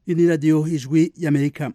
iyi ni radiyo ijwi y'amerika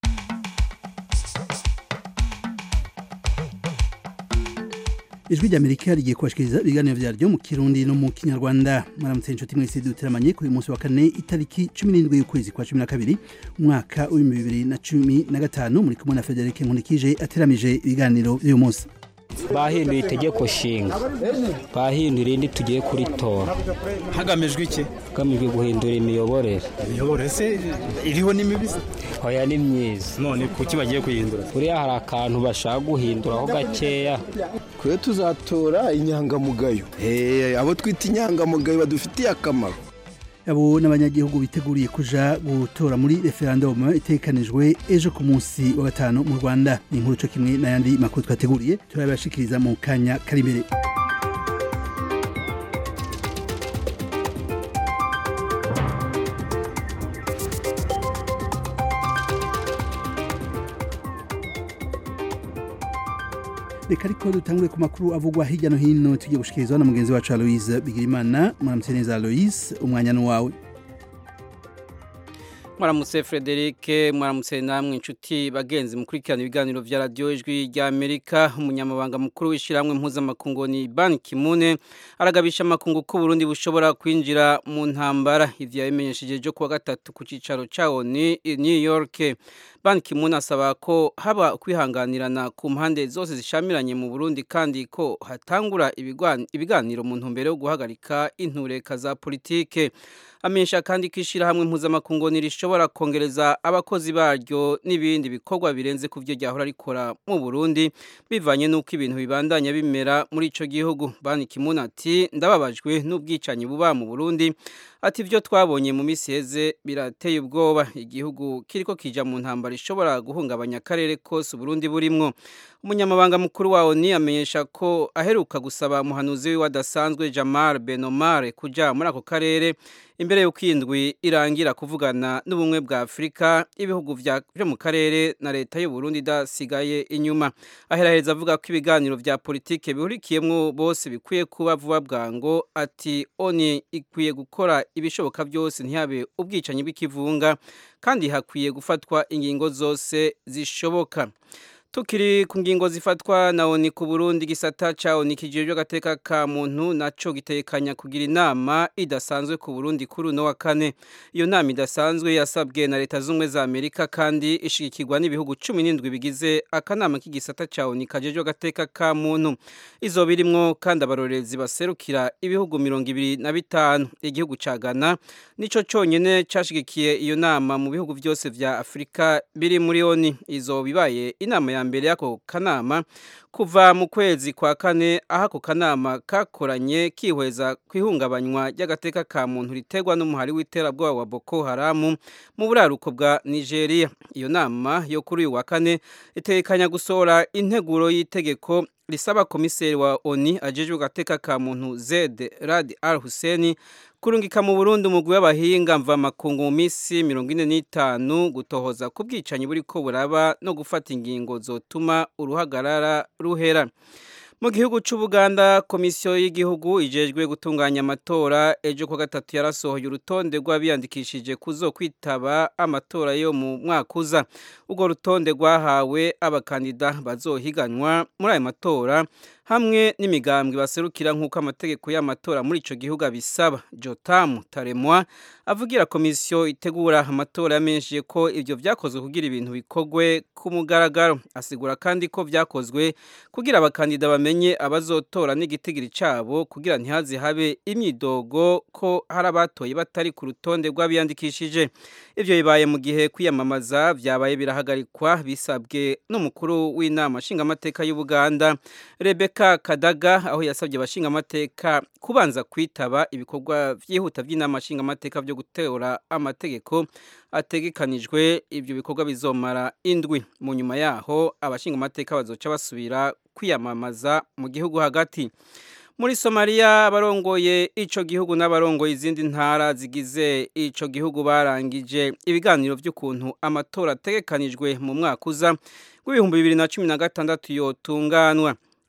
ijwi ry'amerika rigiye kubashikiriza ibiganiro vyaryo mu kirundi no mu kinyarwanda mwaramutse inshuti mwese duteramanye kuri munsi wa kane itariki cumi n'indwi y'ukwezi kwa cumi na kabiri umwaka w'ibihumbi bibiri na cumi na gatanu muri kumwe na federike nkunikije ateramije ibiganiro vy'uyu munsi bahinduye itegeko nshinga bahinduye irindi tugiye kuritora hagamijwe iki hagamijwe guhindura imiyoborere imiyoborere se iriho n'imibizi oya ni myiza none kuki bagiye kuyihindura buriya hari akantu bashaka guhinduraho gakeya twe tuzatora inyangamugayo abo twita inyangamugayo badufitiye akamaro abo n'abanyagihugu biteguriye kuja gutora muri referendum itekanijwe ejo ku munsi wa gatanu mu rwanda ni inkuru co kimwe n'ayandi makuru twateguriye turabashikiriza mu kanya kari imbere reka ariko dutangure ku makuru avugwa hirya no hino tugiye gushikirizwa na mugenzi wacu aloise bigirimana muramutse neza aloise umwanya ni wawe mwaramutse frederic mwaramutse namwe inshuti bagenzi mukurikirana ibiganiro vya radiyo ijwi rya amerika umunyamabanga mukuru w'ishyirahamwe mpuzamakungu ni ban kimune aragabisha amakungu ko burundi bushobora kwinjira mu ntambara ivyo yabimenyesheje ejo kuwa gatatu ku cicaro cawo ni new york ban kimune asaba ko haba kwihanganirana ku mpande zose zishamiranye mu burundi kandi ko hatangura ibiganiro mu ntumbero yo guhagarika intureka za politike amenyesha kandi ko ishyirahamwe mpuzamakungu ntirishobora kongereza abakozi baryo n'ibindi bikorwa birenze ku byo ryahora rikora mu burundi bivanye n'uko ibintu bibandanya bimera muri icyo gihugu bani kimuna ati ndababajwe n'ubwicanyi buba mu burundi ati ibyo twabonye mu minsi heze birateye ubwoba igihugu kiriko kija mu ntambara ishobora guhungabanya akarere kose uburundi burimwo umunyamabanga mukuru wawo ni amenyesha ko aheruka gusaba muhanuzi wiwe adasanzwe jamal benomare kuja muri ako karere imbere y'uko indwi irangira kuvugana n'ubumwe bwa afurika ibihugu byo mu karere na leta y'uburundi idasigaye inyuma aheraheza avuga ko ibiganiro vya politike bihurikiyemwo bose bikwiye kuba vuba bwango ati oni ikwiye gukora ibishoboka byose ntihabe ubwicanyi bw'ikivunga kandi hakwiye gufatwa ingingo zose zishoboka tukiri ku ngingo zifatwa na oni ku Burundi gisata ca oni kijejwe agateka ka muntu naco gitekanya kugira inama idasanzwe ku Burundi kuri uno wa kane iyo nama idasanzwe yasabwe na leta z'ubumwe za Amerika kandi ishigikirwa n'ibihugu cumi n'indwi bigize akanama k'igisata ca oni kajejwe agateka ka muntu izo birimwo kandi abarorerezi baserukira ibihugu mirongo ibiri na bitanu igihugu ca Ghana nico conyene cashigikiye iyo nama mu bihugu vyose vya Afrika biri muri oni izo bibaye inama ya mbere y'ako kanama kuva mu kwezi kwa kane aho ako kanama kakoranye kihweza ku ihungabanywa ry'agateka ka muntu riterwa n'umuhari w'iterabwoba wa Boko Haram mu buraruko bwa Nigeria iyo nama yo kuri uyu wa kane itekanya gusohora integuro y'itegeko risaba komiseri wa ONI ajejwe gateka ka muntu Zed Rad Al Hussein kurungika mu Burundi umugwi w'abahinga mva makungu mu misi 45 gutohoza ku bwicanyi buriko buraba no gufata ingingo zotuma uruhagarara ruhera mu gihugu c'Ubuganda komisiyo y'igihugu ijejwe gutunganya amatora ejo kwa gatatu yarasohoye urutonde rw'abiyandikishije kuzo kwitaba amatora yo mu mwaka uza urwo rutonde rwahawe abakandida bazohiganwa muri ayo matora hamwe n'imigambwe baserukira nk'uko amategeko y'amatora muri ico gihugu abisaba Jotam Taremwa avugira komisiyo itegura amatora yamenyesheje ko ivyo vyakozwe kugira ibintu bikogwe ku mugaragaro asigura kandi ko vyakozwe kugira abakandida bamenye abazotora n'igitigiri cabo kugira ntihaze habe imyidogo ko hari abatoye batari ku rutonde rw'abiyandikishije ivyo bibaye mu gihe kwiyamamaza vyabaye birahagarikwa bisabwe n'umukuru w'inama nshingamateka y'Ubuganda Rebecca Kadaga aho yasabye abashinga amateka kubanza kwitaba ibikorwa vyihuta vy'inama nshinga amateka vyo gutora amategeko ategekanijwe ivyo bikorwa bizomara indwi mu nyuma yaho abashinga amateka bazoca basubira kwiyamamaza mu gihugu hagati muri Somalia abarongoye ico gihugu n'abarongoye izindi ntara zigize ico gihugu barangije ibiganiro vy'ukuntu amatora ategekanijwe mu mwaka uza w'ibihumbi bibiri na cumi na gatandatu yotunganwa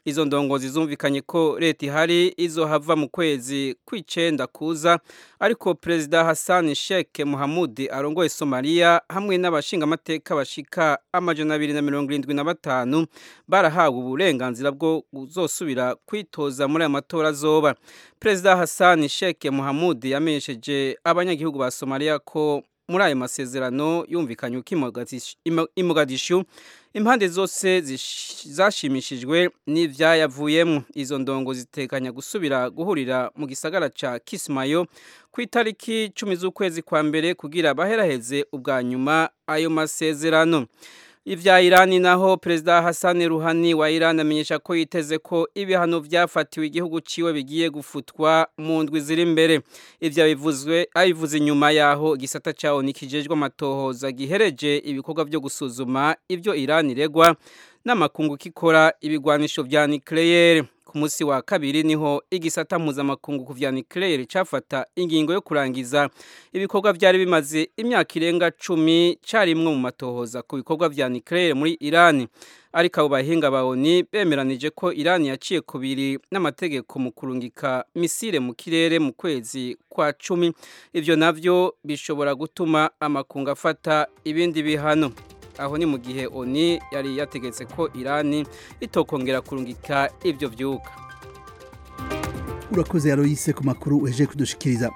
izo ndongozi zumvikanye ko leta ihari izohava mu kwezi kw'icenda kuza ariko perezida Hassan Sheikh Mohamud arongoye Somalia hamwe n'abashingamateka bashika amajana abiri na mirongo irindwi na batanu barahawe uburenganzira bwo kuzosubira kwitoza muri aya matora azoba perezida Hassan Sheikh Mohamud yamenyesheje abanyagihugu ba Somalia ko muri ayo masezerano yumvikanye uko imugadishu impande zose zashimishijwe n'ivyayavuyemo izo ndongo zitekanya gusubira guhurira mu gisagara ca Kismayo ku itariki cumi z'ukwezi kwa mbere kugira baheraheze ubwa nyuma ayo masezerano Ivya Irani naho Perezida Hassan Rouhani wa Iran amenyesha ko yiteze ko ibihano vyafatiwe igihugu ciwe bigiye gufutwa mu ndwi ziri imbere. Ivyo bivuzwe abivuze inyuma yaho igisata cawo nikijejwe amatohoza gihereje ibikorwa vyo gusuzuma ivyo Iran iregwa n'amakungu kikora ibigwanisho vya nucleaire. Ku musi wa kabiri niho igisata mpuzamakungu ku vya nucleaire cafata ingingo yo kurangiza ibikorwa vyari bimaze imyaka irenga cumi carimwe mu matohoza ku bikorwa vya nucleaire muri Iran ariko abo bahinga ba ONU bemeranije ko Iran yaciye kubiri n'amategeko mu kurungika misile mu kirere mu kwezi kwa cumi ivyo navyo bishobora gutuma amakungu afata ibindi bihano aho ni mu gihe oni yari yategetse ko irani itokongera kurungika ivyo vyuka urakoze yaroyise ku makuru uheje kudushikiriza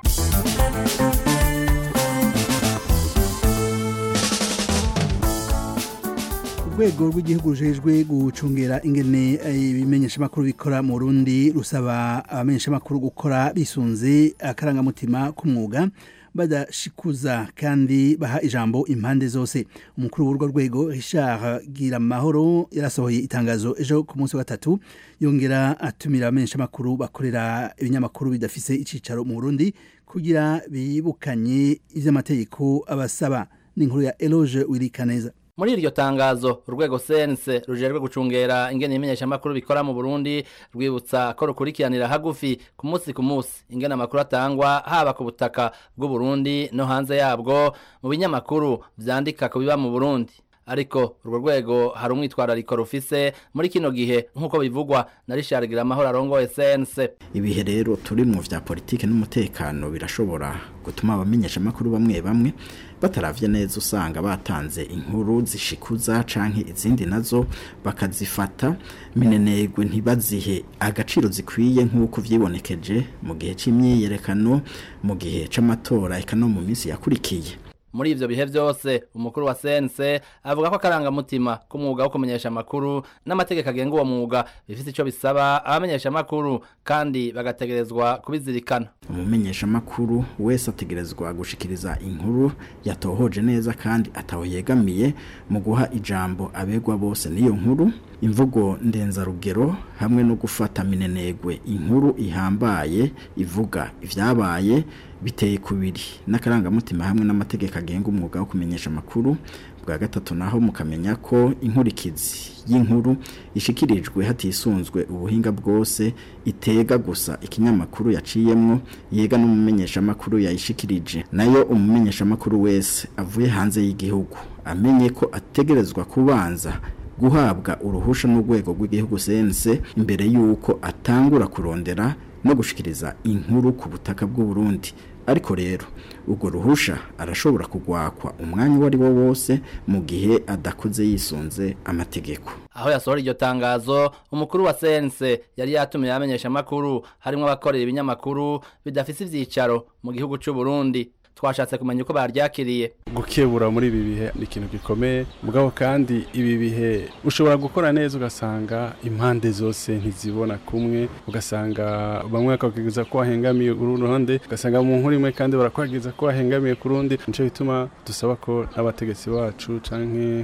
urwego rw'igihugu rujejwe gucungera ingene ibimenyeshamakuru bikora mu Burundi rusaba abamenyeshamakuru gukora bisunze akarangamutima k'umwuga badashikuza kandi baha ijambo impande zose umukuru w'urwo rwego Richard Giramahoro yarasohoye itangazo ejo ku munsi wa gatatu yongera atumira abamenyeshamakuru bakorera ibinyamakuru bidafise icicaro mu Burundi kugira bibukanye ivy'amategeko abasaba n'inkuru ya Eloge Wirikaneza muri iryo tangazo urwego sense rujejwe gucungera ingene imenyeshamakuru bikora mu Burundi rwibutsa ko rukurikiranira hagufi ku munsi ku munsi ingene amakuru atangwa haba ku butaka bw'u Burundi no hanze yabwo mu binyamakuru vyandika ku biba mu Burundi ariko urwo rwego hari umwitwarariko rufise muri kino gihe nk'uko bivugwa na Richard Giramahoro arongoye sense ibihe rero turi mu vya politike n'umutekano birashobora gutuma abamenyesha makuru bamwe bamwe bataravye neza usanga batanze inkuru zishikuza canke izindi nazo bakazifata minenegwe ntibazihe agaciro zikwiye nk'uko vyibonekeje mu gihe c'imyiyerekano mu gihe c'amatora eka no mu minsi yakurikiye muri ivyo bihe vyose umukuru wa sense avuga ko akarangamutima k'umwuga wo kumenyesha amakuru n'amategeko agenga uwo mwuga bifise ico bisaba abamenyesha amakuru kandi bagategerezwa kubizirikana umumenyesha amakuru wese ategerezwa gushikiriza inkuru yatohoje neza kandi ataho yegamiye mu guha ijambo abegwa bose n'iyo nkuru imvugo ndenzarugero hamwe no gufata minenegwe inkuru ihambaye ivuga ivyabaye biteye kubiri n'akarangamutima hamwe n'amategeko agenga umwuga wo kumenyesha amakuru bwa gatatu naho mukamenya ko inkurikizi y'inkuru ishikirijwe hatisunzwe ubuhinga bwose itega gusa ikinyamakuru yaciyemwo yega n'umumenyesha amakuru yayishikirije nayo umumenyesha amakuru wese avuye hanze y'igihugu amenye ko ategerezwa kubanza guhabwa uruhusha n'urwego rw'igihugu sense imbere y'uko atangura kurondera no gushikiriza inkuru ku butaka bw'u Burundi ariko rero urwo ruhusha arashobora kugwakwa umwanya uwo ari wo wose mu gihe adakoze yisunze amategeko aho yasohora iryo tangazo umukuru wa sense yari yatumiye abamenyesha amakuru harimo abakorera ibinyamakuru bidafise ivyicaro mu gihugu c'u Burundi twashatse kumenya uko baryakiriye gukebura muri ibi bihe ni ikintu gikomeye mugabo kandi ibi bihe ushobora gukora neza ugasanga impande zose ntizibona kumwe ugasanga bamwe bakageza ko wahengamiye uruhande ugasanga mu nkuru imwe kandi barakwageza ko wahengamiye ku rundi nico bituma dusaba ko n'abategetsi bacu canke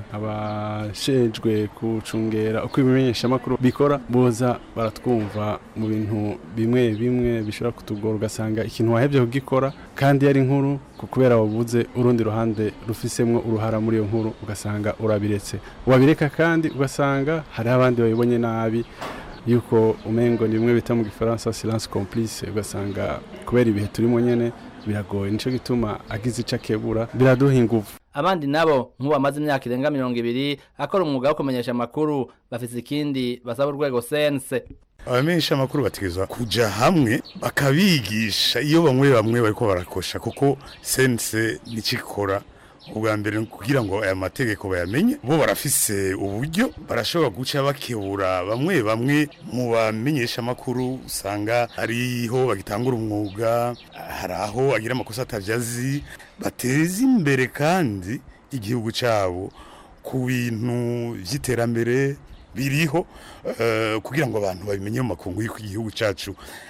abashejwe kucungera uko ibimenyeshamakuru bikora boza baratwumva mu bintu bimwe bimwe bishobora kutugora ugasanga ikintu wahevye kugikora kandi yari inkuru kubera wabuze urundi ruhande rufisemwo uruhara muri iyo nkuru ugasanga urabiretse wabireka kandi ugasanga hari abandi babibonye nabi yuko umengo ni bimwe bita mu gifaransa silence complice ugasanga kubera ibihe turimo nyene biragoye nico gituma agize ico akebura biraduha inguvu abandi nabo nk'ubu bamaze imyaka irenga mirongo ibiri akora umwuga wo kumenyesha amakuru bafise ikindi basaba urwego sense abamenyesha amakuru bategerezwa kuja hamwe bakabigisha iyo bamwe bamwe bariko barakosha kuko sense nicikora ubwa mbere kugira ngo aya mategeko bayamenye bo barafise uburyo barashobora guca bakebura bamwe bamwe mu bamenyesha amakuru usanga hariho bagitangura umwuga hari aho agira amakosa atavyazi bateza imbere kandi igihugu cabo ku bintu vy'iterambere biriho uh, kugira ngo abantu babimenye mu makungu y'uko igihugu cacu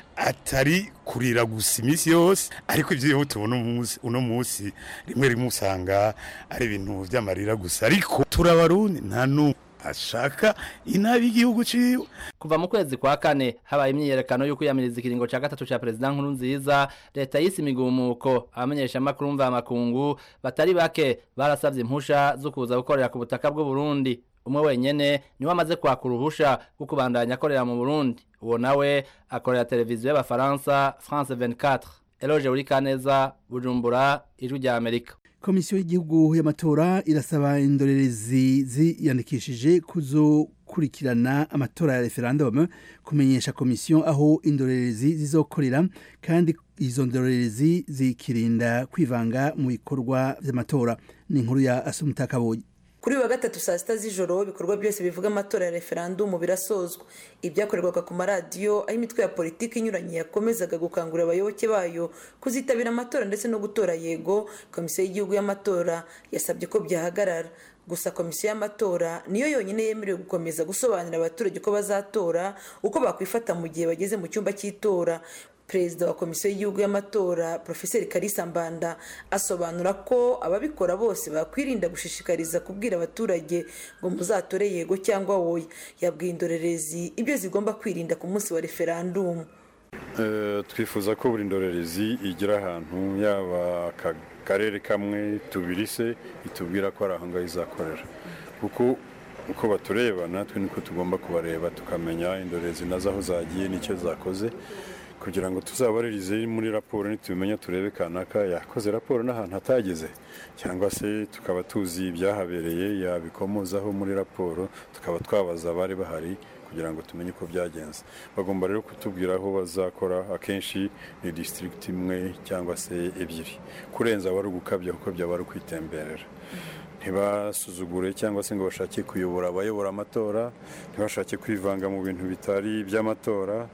atari kurira gusa iminsi yose ariko ibyo tubona uno munsi rimwe rimwe usanga ari ibintu by'amarira gusa ariko turabarundi nta n'umwe ashaka inabi igihugu ciwe kuva mu kwezi kwa kane habaye imyiyerekano yo kwiyamiriza ikiringo ca gatatu ca perezida nkuru nziza leta yise imigumuko abamenyesha amakuru mva makungu batari bake barasavye impusha zo kuza gukorera ku butaka bw'u Burundi umwe wenyene niwe amaze kwaka uruhusha rwo kubandanya akorera mu Burundi uwo nawe akorera televiziyo y'abafaransa France 24 Eloge Urikaneza Bujumbura ijwi rya Amerika komisiyo y'igihugu y'amatora irasaba indorerezi ziyandikishije kuzokurikirana amatora ya referendum kumenyesha komisiyo aho indorerezi zizokorera kandi izo ndorerezi zikirinda kwivanga mu bikorwa by'amatora ni inkuru ya Asumta Kaboyi kuri wa gatatu saa sita z'ijoro ibikorwa byose bivuga amatora ya referandumu birasozwa ibyakorerwaga ku maradiyo aho imitwe ya politiki inyuranye yakomezaga gukangurira abayoboke bayo kuzitabira amatora ndetse no gutora yego komisiyo y'igihugu y'amatora yasabye ko byahagarara gusa komisiyo y'amatora niyo yonyine yemerewe gukomeza gusobanurira abaturage uko bazatora uko bakwifata mu gihe bageze mu cyumba cy'itora perezida wa komisiyo y'igihugu y'amatora profeseri karisa mbanda asobanura ko ababikora bose bakwirinda gushishikariza kubwira abaturage ngo muzatore yego cyangwa woya yabwiye indorerezi ibyo zigomba kwirinda ku munsi wa referandumu twifuza ko buri ndorerezi igira ahantu yaba akarere kamwe tubiri se itubwira ko ari aho ngaho izakorera kuko uko batureba natwe niko tugomba kubareba tukamenya indorerezi nazo aho zagiye n'icyo zakoze kugira ngo tuzabaririze muri raporo nitubimenya turebe kanaka yakoze raporo n'ahantu hatageze cyangwa se tukaba tuzi ibyahabereye yabikomozaho muri raporo tukaba twabaza abari bahari kugira ngo tumenye uko byagenze bagomba rero kutubwira aho bazakora akenshi ni disitirigiti imwe cyangwa se ebyiri kurenza wari ugukabya kuko byaba ari ukwitemberera ntibasuzugure cyangwa se ngo bashake kuyobora abayobora amatora ntibashake kwivanga mu bintu bitari iby'amatora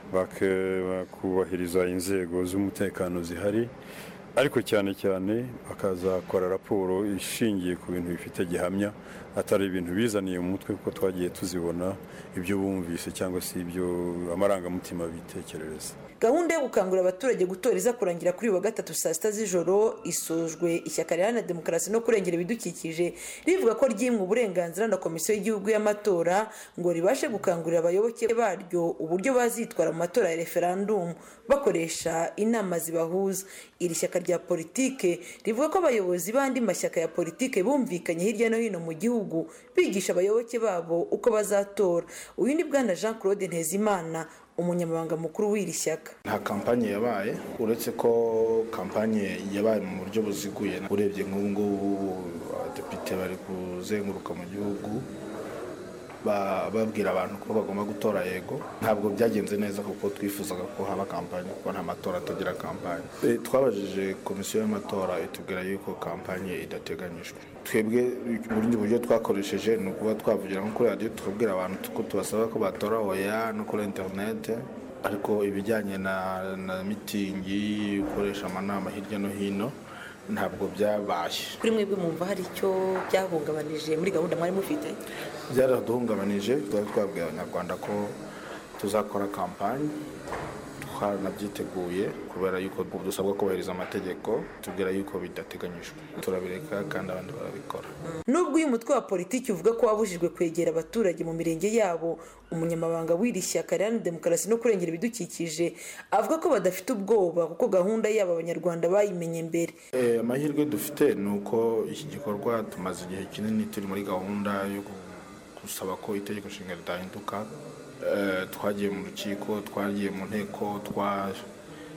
bakubahiriza inzego z'umutekano zihari ariko cyane cyane bakazakora raporo ishingiye ku bintu bifite gihamya atari ibintu bizaniye mu mutwe kuko twagiye tuzibona ibyo bumvise cyangwa se ibyo amarangamutima bitekerereza gahunda yo gukangurira abaturage gutora iza kurangira kuri uyu wa gatatu saa sita z'ijoro isojwe ishyaka riharanira demokarasi no kurengera ibidukikije rivuga ko ryimwe uburenganzira na komisiyo y'igihugu y'amatora ngo ribashe gukangurira abayoboke baryo uburyo bazitwara mu matora ya referandumu bakoresha inama zibahuza iri shyaka rya politike rivuga ko abayobozi b'andi mashyaka ya politike bumvikanye hirya no hino mu gihugu bigisha abayoboke babo uko bazatora uyu ni bwana jean claude ntezimana umunyamabanga mukuru w'iri shyaka nta kampanye yabaye uretse ko kampanye yabaye mu buryo buziguye urebye nk'ubu ngubu abadepite bari kuzenguruka mu gihugu babwira abantu ko bagomba gutora yego ntabwo byagenze neza kuko twifuzaga ko haba kampanye kuko nta matora atagira kampanye twabajije komisiyo y'amatora itubwira yuko kampanye idateganyijwe twebwe ubundi buryo twakoresheje ni ukuba twavugira nko kuri radiyo tukabwira abantu ko tubasaba ko batora oya no kuri interinete ariko ibijyanye na mitingi gukoresha amanama hirya no hino ntabwo byabaye kuri mwebwe mwumva hari icyo byahungabanije muri gahunda mwari mufite byaraduhungabanije twari twabwiye abanyarwanda ko tuzakora kampani twanabyiteguye kubera yuko dusabwa kubahiriza amategeko tubwira yuko bidateganyijwe turabireka kandi abandi barabikora nubwo uyu mutwe wa politiki uvuga ko wabujijwe kwegera abaturage mu mirenge yabo umunyamabanga w'iri shyaka riharanira demokarasi no kurengera ibidukikije avuga ko badafite ubwoba kuko gahunda yabo abanyarwanda bayimenye mbere amahirwe dufite ni uko iki gikorwa tumaze igihe kinini turi muri gahunda yo gusaba ko itegeko nshinga ridahinduka twagiye mu rukiko twagiye mu nteko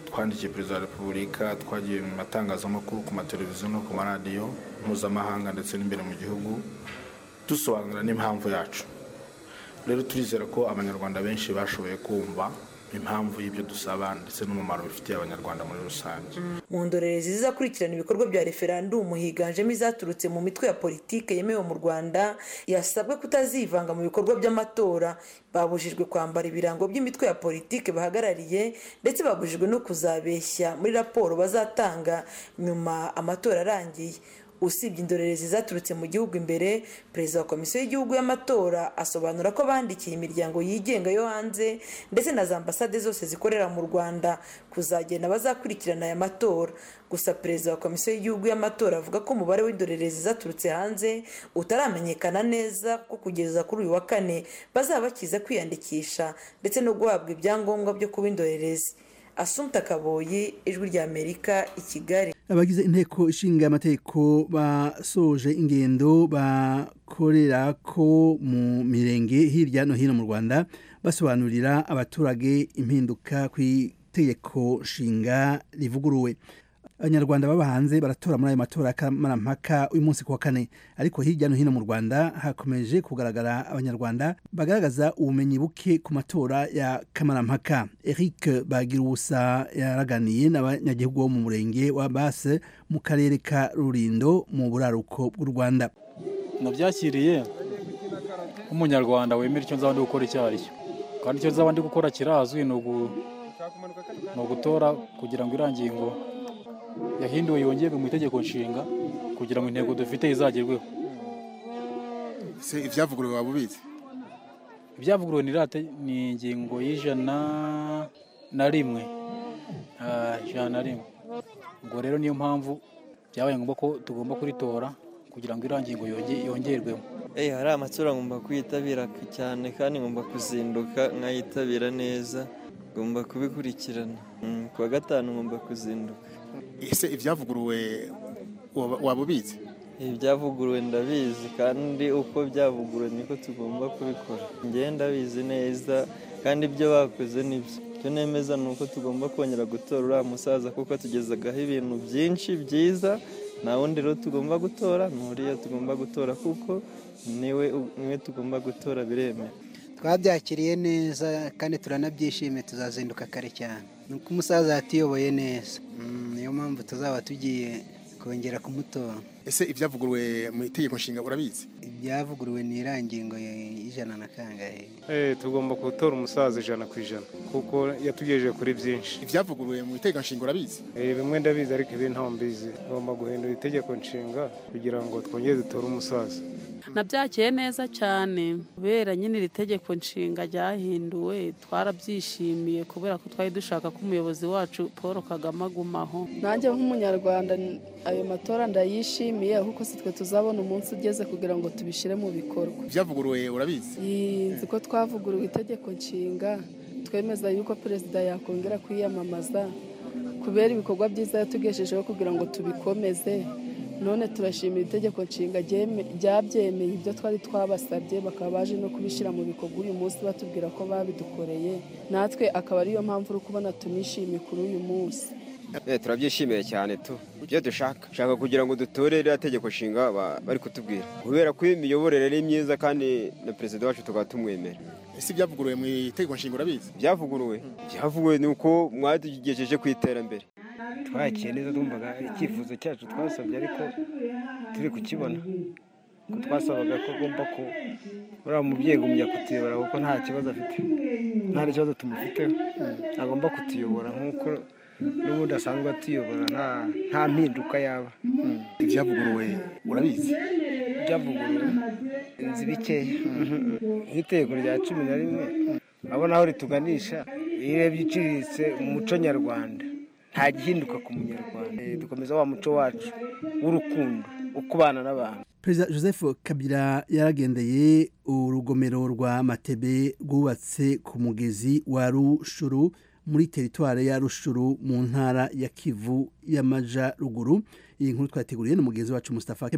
twandikiye perezida wa repubulika twagiye mu matangazamakuru ku mateleviziyo no ku maradiyo mpuzamahanga ndetse n'imbere mu gihugu dusobanura n'impamvu yacu rero turizera ko abanyarwanda benshi bashoboye kumva impamvu y'ibyo dusaba ndetse n'umumaro bifitiye abanyarwanda muri rusange mu ndorerezi zizakurikirana ibikorwa bya referandumu higanjemo izaturutse mu mitwe ya politike yemewe mu rwanda yasabwe kutazivanga mu bikorwa by'amatora babujijwe kwambara ibirango by'imitwe ya politike bahagarariye ndetse babujijwe no kuzabeshya muri raporo bazatanga nyuma amatora arangiye usibye indorerezi zaturutse mu gihugu imbere perezida wa komisiyo y'igihugu y'amatora asobanura ko bandikiye imiryango yigenga yo hanze ndetse na za ambasade zose zikorera mu rwanda kuzagenda bazakurikirana aya matora gusa perezida wa komisiyo y'igihugu y'amatora avuga ko umubare w'indorerezi zaturutse hanze utaramenyekana neza ko kugeza kuri uyu wa kane bazaba bakiza kwiyandikisha ndetse no guhabwa ibyangombwa byo kuba indorerezi asumta kaboyi ijwi rya amerika i kigali abagize inteko ishinga amategeko basoje ingendo bakorera ko mu mirenge hirya no hino mu rwanda basobanurira abaturage impinduka ku itegeko nshinga rivuguruwe abanyarwanda baba hanze baratora muri ayo matora y'akamarampaka uyu munsi ku wa kane ariko hirya no hino mu rwanda hakomeje kugaragara abanyarwanda bagaragaza ubumenyi buke ku matora ya kamarampaka eric bagiruwusa yaraganiye n'abanyagihugu bo mu murenge wa base mu karere ka rurindo mu buraruko bw'u rwanda nabyakiriye nk'umunyarwanda wemera icyo nzaba ndi gukora icyo ari cyo kandi icyo nzaba ndi gukora kirazwi ni ugutora kugira ngo irangingo yahinduwe yongerwe mu itegeko nshinga kugira ngo intego dufite izagerweho se ibyavuguruwe waba ubizi ibyavuguruwe ni ingingo y'ijana na rimwe ijana na rimwe ubwo rero niyo mpamvu byabaye ngombwa ko tugomba kuritora kugira ngo irangingo yongerwemo hari amatora ngomba kwitabira cyane kandi ngomba kuzinduka nkayitabira neza ngomba kubikurikirana ku wa gatanu ngomba kuzinduka ese ibyavuguruwe waba ubizi ibyavuguruwe ndabizi kandi uko byavuguruwe niko tugomba kubikora ngenda ndabizi neza kandi ibyo bakoze nibyo icyo nemeza ni uko tugomba kongera gutora uriya musaza kuko atugezagaho ibintu byinshi byiza nta wundi rero tugomba gutora ni uriya tugomba gutora kuko niwe niwe tugomba gutora biremewe twabyakiriye neza kandi turanabyishimiye tuzazinduka kare cyane ni uko umusaza yatuyoboye neza niyo mpamvu tuzaba tugiye kongera kumutora ese ibyavuguruwe mu itegeko nshinga urabizi ibyavuguruwe ni irangingo y'ijana na kangahe tugomba gutora umusaza ijana ku ijana kuko yatugejeje kuri byinshi ibyavuguruwe mu itegeko nshinga urabizi bimwe ndabizi ariko ibi ntaho mbizi tugomba guhindura itegeko nshinga kugira ngo twongere dutore umusaza nabyakiye neza cyane kubera nyine iri tegeko nshinga ryahinduwe twarabyishimiye kubera ko twari dushaka ko umuyobozi wacu paul kagame agumaho nanjye nk'umunyarwanda ayo matora ndayishimiye kuko si twe tuzabona umunsi ugeze kugira ngo tubishyire mu bikorwa ibyavuguruwe urabizi nzi ko twavuguruwe itegeko nshinga twemeza yuko perezida yakongera kwiyamamaza kubera ibikorwa byiza yatugejejeho kugira ngo tubikomeze none turashimira itegeko nshinga ryabyemeye ibyo twari twabasabye bakaba baje no kubishyira mu bikorwa uyu munsi batubwira ko babidukoreye natwe akaba ariyo mpamvu uri kubona tunishimiye kuri uyu munsi turabyishimiye cyane tu ibyo dushaka dushaka kugira ngo dutore iriya tegeko nshinga bari kutubwira kubera ko imiyoborere ari myiza kandi na perezida wacu tukaba tumwemera ese ibyavuguruwe mu itegeko nshinga urabizi byavuguruwe byavuguruwe ni uko mwatugejeje ku iterambere twakiye neza twumvaga icyifuzo cyacu twasabye ariko turi kukibona ko twasabaga ko agomba ku uriya mubyeyi gumya kutuyobora kuko nta kibazo afite nta kibazo tumufiteho agomba kutuyobora nk'uko n'ubundi asanzwe atuyobora nta mpinduka yaba ibyavuguruwe urabizi ibyavuguruwe inzu bikeya nk'itegeko rya cumi na rimwe urabona aho rituganisha iyo urebye iciriritse mu muco nyarwanda nta gihinduka ku munyarwanda dukomeza wa muco wacu w'urukundo ukubana n'abantu perezida joseph kabila yaragendeye urugomero rwa matebe rwubatse ku mugezi wa rushuru muri teritwari ya rushuru mu ntara ya kivu y'amajyaruguru iyi nkuru twateguriye n'umugenzi wacu Mustafa Kemal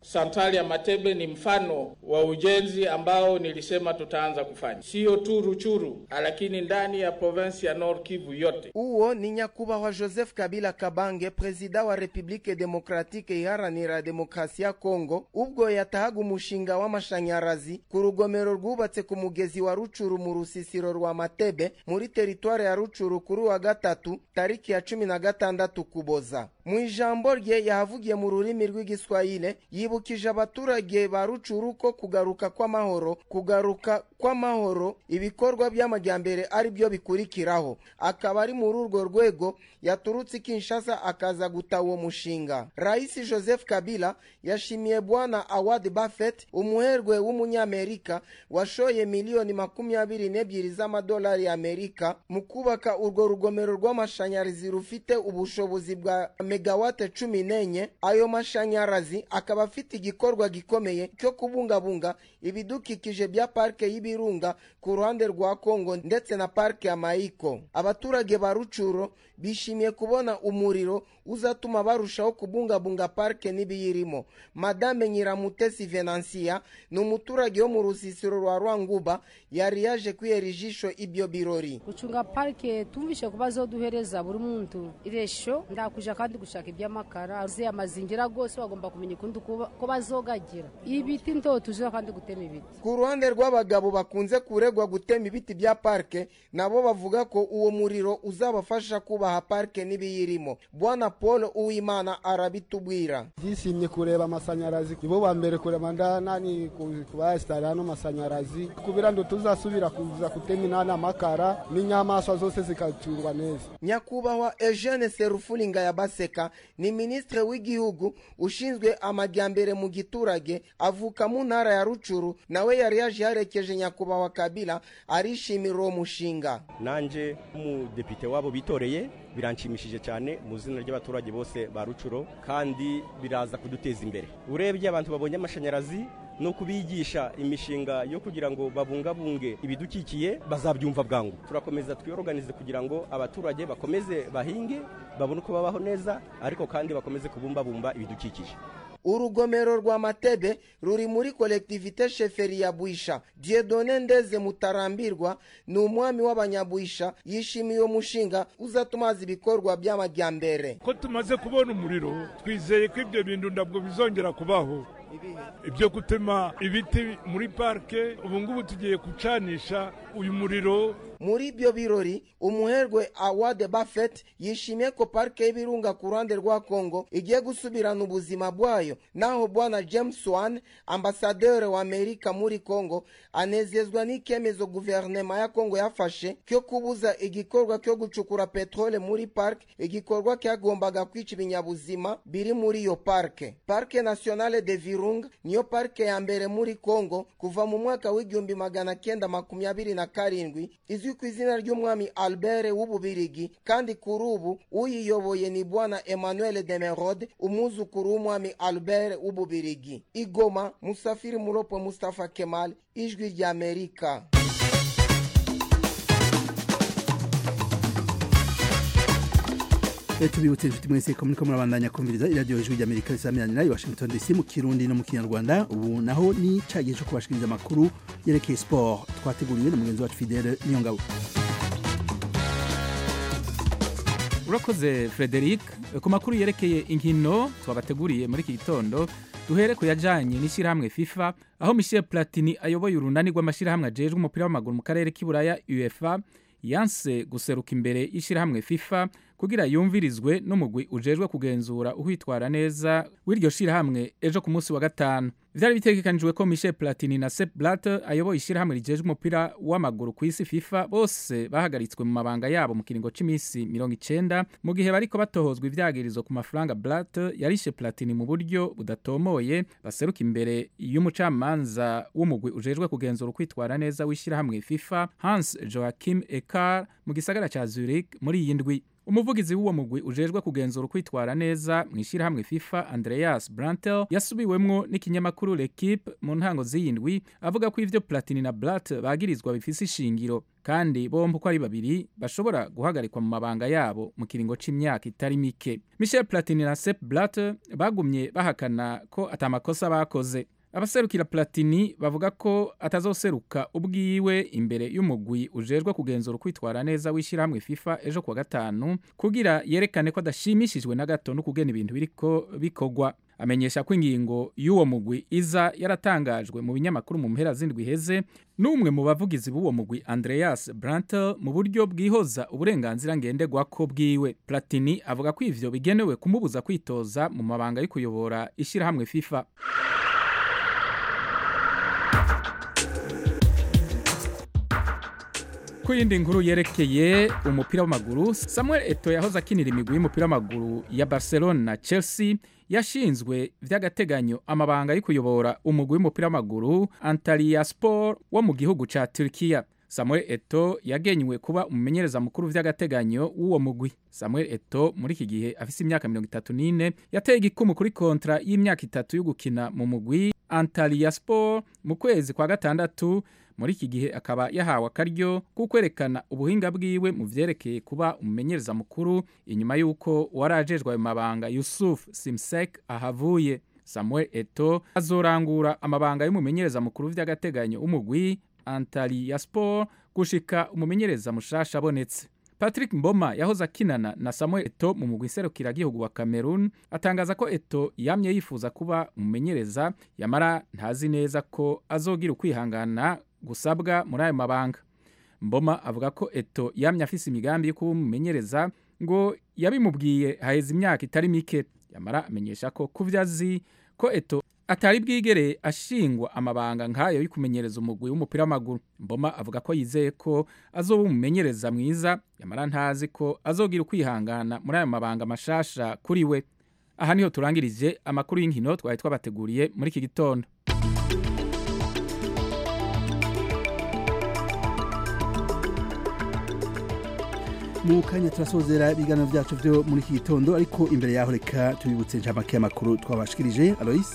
Santrali ya Matebe ni mfano wa ujenzi ambao nilisema tutaanza kufanya, sio tu Ruchuru, lakini ndani ya provinsi ya Nord Kivu yote. uwo ni nyakubahwa joseph kabila kabange perezida wa repubulike demokratike iharanira demokarasi ya kongo ubwo yatahaga umushinga w'amashanyarazi ku rugomero rwubatse ku mugezi wa rucuru mu rusisiro rwa matebe muri teritware ya rucuru kuri wa gatatu tariki ya cumi na gatandatu kuboza mu ijambo rye yahavugiye mu rurimi rw'igiswahili yibukije abaturage ba rucuru ko kugaruka kw'amahoro kugaruka kw'amahoro ibikorwa by'amajyambere ari byo bikurikiraho akaba ari muri urwo rwego yaturutse i kinshasa akaza guta uwo mushinga rais joseph kabila yashimiye bwana award buffett umuherwe w'umunyamerika washoye miliyoni makumyabiri n'ebyiri z'amadolari y'amerika mu kubaka urwo rugomero rw'amashanyarazi rufite ubushobozi bwa megawate cumi n'enye ayo mashanyarazi akaba afite igikorwa gikomeye cyo kubungabunga ibidukikije bya parike y'ibirunga ku ruhande rwa kongo ndetse na parike ya mayiko abaturage ba rucuro bishimiye kubona umuriro uzatuma barushaho kubungabunga parike n'ibiyirimo madame nyiramutesi venansiya ni umuturage wo mu rusisiro rwa rwanguba yari yaje kwihera ijisho ibyo birori gucunga parike tumvishe ko bazoduhereza buri muntu iresho ndakuja kandi gushaka iby'amakara uzi amazingira rwose bagomba kumenya ukundi kuba- ko bazogagira ibiti ndo tuje kandi gutema ibiti ku ruhande rw'abagabo bakunze kuregwa gutema ibiti bya parike nabo bavuga ko uwo muriro uzabafasha kubaha parike n'ibiyirimo bwana paul uwimana arabitubwira Ndishimye kureba amashanyarazi nibo ba mbere kureba ndanani kubayasitara hano amashanyarazi kubera ndo tuzasubira kuza gutema inani amakara n'inyamaswa zose zikacungwa neza nyakubahwa eugene serufulinga ya baseka ni minisitiri w'igihugu ushinzwe amajyambere mu giturage avuka mu ntara ya rucuru nawe yari yaje yarekeje nyakubahwa kabila arishimira uwo mushinga nanje nk'umudepite wabo bitoreye biranshimishije cyane mu izina ry'abaturage bose ba rucuro kandi biraza kuduteza imbere urebye abantu babonye amashanyarazi no kubigisha imishinga yo kugira ngo babungabunge ibidukikiye bazabyumva bwangu turakomeza twiyoruganize kugira ngo abaturage bakomeze bahinge babone uko babaho neza ariko kandi bakomeze kubumbabumba ibidukikije urugomero rwa matebe ruri muri kolektivite sheferi ya bwisha diedone ndeze mutarambirwa ni umwami w'abanyabwisha yishimiye uwo mushinga uzatuma haza ibikorwa by'amajyambere ko tumaze kubona umuriro twizeye ko ibyo bintu ntabwo bizongera kubaho ibyo gutema ibiti muri parike ubu ngubu tugiye gucanisha uyu muriro muri ibyo birori umuherwe award buffett yishimiye ko parike y'ibirunga ku ruhande rwa kongo igiye gusubirana ubuzima bwayo naho bwana james wan ambasaderi wa amerika muri kongo anezezwa n'icyemezo guverinoma ya kongo yafashe cyo kubuza igikorwa cyo gucukura peteroli muri parike igikorwa cyagombaga kwica ibinyabuzima biri muri iyo parike parike nationale de virunga niyo parike ya mbere muri kongo kuva mu mwaka w'igihumbi magana kenda makumyabiri na karindwi izwi ku izina ry'umwami albert w'ububirigi kandi kuri ubu uyiyoboye ni bwana emmanuel demerode umwuzukuru w'umwami albert w'ububirigi igoma musafiri muropo mustafa kemal ijwi ry'amerika Eh, tubibutse inshuti mwese ko muriko murabandanya kumviriza iradiyo ijwi ry'amerika risamiranyira i washington dc mu kirundi no mu kinyarwanda ubu naho ni ca gihe co kubashikiriza amakuru yerekeye sport twateguriwe na mugenzi wacu fidele niyongabo urakoze frederic ku makuru yerekeye inkino twabateguriye muri iki gitondo duhere ku yajanye n'ishyirahamwe fifa aho michel platini ayoboye urunani rw'amashyirahamwe ajejwe umupira w'amaguru mu karere k'iburaya uefa yanse guseruka imbere y'ishyirahamwe fifa kugira yumvirizwe n'umugwi ujejwe kugenzura uhitwara neza w'iryo shyirahamwe ejo ku munsi wa gatanu vyari bitegekanijwe ko michel platini na sep blatter ayoboye ishyirahamwe rijejwe umupira w'amaguru ku isi fifa bose bahagaritswe mu mabanga yabo mu kiringo c'imisi mirongo icenda mu gihe bariko batohozwa ivyagirizo ku mafaranga blatter yarishe platini mu buryo budatomoye baseruka imbere y'umucamanza w'umugwi ujejwe kugenzura ukwitwara neza w'ishyirahamwe fifa hans joachim ekar mu gisagara ca zurich muri iyi ndwi umuvugizi w'uwo mugwi ujejwe kugenzura ukwitwara neza mu ishyirahamwe fifa andreas brantel yasubiwemwo n'ikinyamakuru l'equipe mu ntango z'iyi ndwi avuga ko ivyo platini na blat bagirizwa bifise ishingiro kandi bombi uko ari babiri bashobora guhagarikwa mu mabanga yabo mu kiringo c'imyaka itari mike michel platini na sep blatter bagumye bahakana ko atamakosa bakoze abaserukira platini bavuga ko atazoseruka ubwiwe imbere y'umugwi ujejwe kugenzura ukwitwara neza w'ishyirahamwe fifa ejo kuwa gatanu kugira yerekane ko adashimishijwe na gato no kugena ibintu biriko bikorwa amenyesha ko ingingo y'uwo mugwi iza yaratangajwe mu binyamakuru mu mpera z'indwi iheze n'umwe mu bavugizi b'uwo mugwi andreas brantel mu buryo bwihoza uburenganzira ngenderwako bwiwe platini avuga ko ivyo bigenewe kumubuza kwitoza mu mabanga yo kuyobora ishyirahamwe fifa ku yindi nkuru yerekeye umupira w'amaguru samuel eto yahoze akinira imigwi y'umupira w'amaguru ya barcelona na chelsea yashinzwe vy'agateganyo amabanga yo kuyobora umugwi w'umupira w'amaguru antalya sport wo mu gihugu ca turkiya samuel eto yagenywe kuba umumenyereza mukuru vy'agateganyo w'uwo mugwi samuel eto muri iki gihe afise imyaka mirongo itatu n'ine yateye igikumu kuri kontra y'imyaka itatu yo gukina mu mugwi antalya sport mu kwezi kwa gatandatu muri iki gihe akaba yahawe akaryo ko kwerekana ubuhinga bwiwe mu vyerekeye kuba umumenyereza mukuru inyuma y'uko warajejwe ayo mabanga yusuf simsek ahavuye samuel eto azorangura amabanga y'umumenyereza mukuru vy'agateganyo w'umugwi antali ya sport gushika umumenyereza mushasha abonetse patrick mboma yahoze akinana na samuel eto mu mugwi serukiragihugu wa cameroon atangaza ko eto yamye yifuza kuba umumenyereza yamara ntazi neza ko azogira ukwihangana gusabwa muri ayo mabanga mboma avuga ko eto yamye afise imigambi yo kuba umumenyereza ngo yabimubwiye haheze imyaka itari mike yamara amenyesha ko kuvyo azi ko eto atari bwigere ashingwa amabanga nk'ayo yo kumenyereza umugwi w'umupira w'amaguru mboma avuga ko yizeye ko azoba umumenyereza mwiza yamara ntazi ko azogira ukwihangana muri ayo mabanga mashasha kuri we aha niho turangirije amakuru y'inkino twari twabateguriye muri iki gitondo mu kanya turasozera ibiganiro byacu byo muri iki gitondo ariko imbere yaho reka tubibutse inshamake y'amakuru twabashikirije alois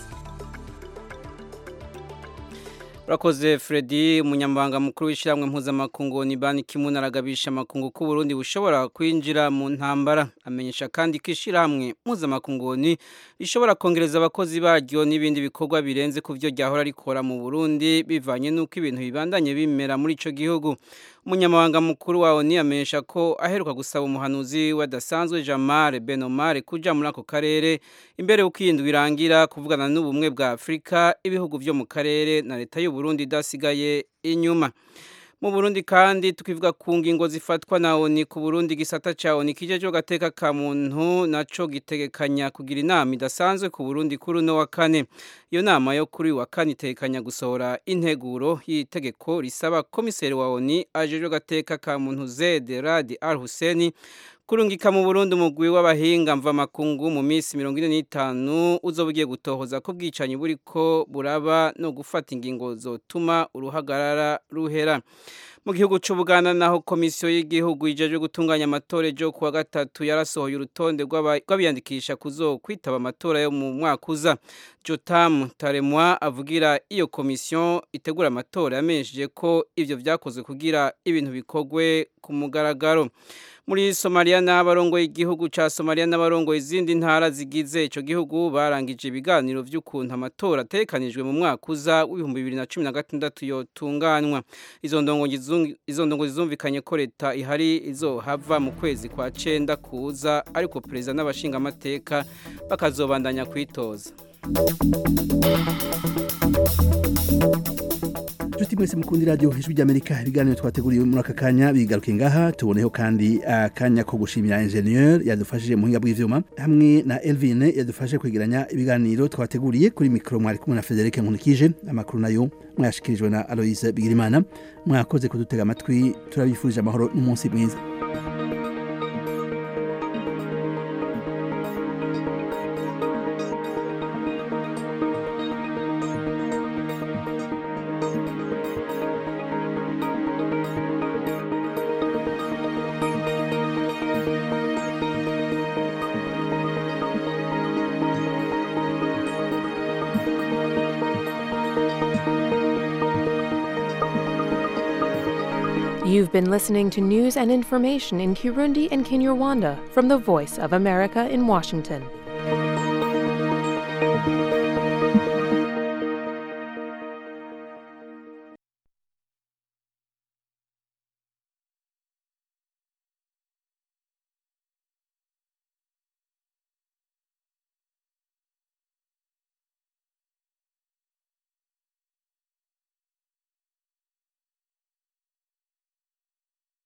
urakoze Freddy umunyamabanga mukuru w'ishyirahamwe mpuzamakungu ni banki kimwe aragabisha amakungu ko Burundi bushobora kwinjira mu ntambara amenyesha kandi ko ishyirahamwe mpuzamakungu ni rishobora kongereza abakozi baryo n'ibindi bikorwa birenze ku byo ryahora rikora mu Burundi bivanye n'uko ibintu bibandanye bimera muri icyo gihugu umunyamabanga mukuru wawe amenyesha ko aheruka gusaba umuhanuzi wadasanzwe Jamare Benomare kuja muri ako karere imbere y'uko iyi ndwi irangira kuvugana n'ubumwe bwa Afurika ibihugu byo mu karere na leta y'u Burundi idasigaye inyuma mu Burundi kandi tukivuga ku ngingo zifatwa na ONU ku Burundi gisata ca ONU kijeje gateka ka muntu naco gitegekanya kugira inama idasanzwe ku Burundi kuri no wa kane iyo nama yo kuri wa kane itekanya gusohora integuro y'itegeko risaba komiseri wa ONU ajeje gateka ka muntu Zed Rad Al Hussein kurungika mu Burundi umugwi w'abahinga mva makungu mu minsi 45 uzoba ugiye gutohoza ko bwicanyi buriko buraba no gufata ingingo zotuma uruhagarara ruhera mu gihugu cy'ubuganda naho komisiyo y'igihugu ijeje gutunganya amatora ejo kuwa gatatu yarasohoye urutonde rw'abiyandikisha kuzo kwitaba amatora yo mu mwaka uza jotamu taremwa avugira iyo komisiyo itegura amatora yamenyesheje ko ibyo byakozwe kugira ibintu bikorwe ku mugaragaro muri somaliya n'abarongoye igihugu cya somaliya n'abarongoye izindi ntara zigize icyo gihugu barangije ibiganiro by'ukuntu amatora atekanijwe mu mwaka uza w'ibihumbi bibiri na cumi na gatandatu yotunganywa izo ndongo zizumvikanye ko leta ihari izohava mu kwezi kwa cenda kuza ariko perezida n'abashingamateka bakazobandanya kwitoza Juti mwese mukundi radio ijwi ry'Amerika ibiganiro twateguriye muri aka kanya bigaruke ngaha tuboneho kandi akanya ko gushimira ingenieur yadufashije mu hinga bw'ivyuma hamwe na Elvin yadufashe kwegeranya ibiganiro twateguriye kuri mikro mwari kumwe na Frederic Nkunikije amakuru nayo mwashikirijwe na Aloise Bigirimana mwakoze kudutega amatwi turabifurije amahoro n'umunsi mwiza You've You've been listening to news and information in Kirundi and Kinyarwanda from the Voice of America in Washington.